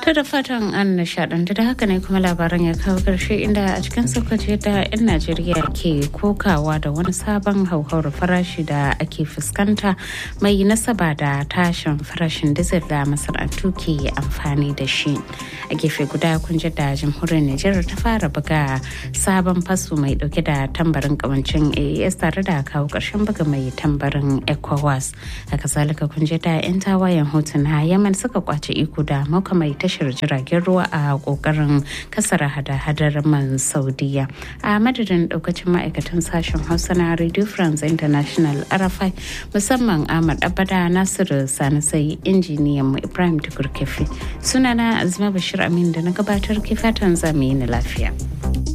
To da fatan an nishadantu da haka ne kuma labaran ya kawo karshe inda a cikin sokoci da 'yan Najeriya ke kokawa da wani sabon hauhawar farashi da ake fuskanta mai nasaba da tashin farashin dizil da masana'antu ke amfani da shi. A gefe guda kun ji da jamhuriyar Nijar ta fara buga sabon faso mai dauke da tambarin kawancin AES tare da kawo karshen buga mai tambarin ECOWAS. Haka zalika kun ji da 'yan tawayen hotuna Yaman suka kwace iko da makamai tashar jiragen ruwa a kokarin kasar hada-hadar man saudiya a madadin daukacin ma'aikatan sashen hausa na radio france international arafai musamman ahmad abada nasiru sani sai injiniyan mu ibrahim tukur kefi sunana azuma bashir amin da na gabatar ke fatan zamu yi na lafiya.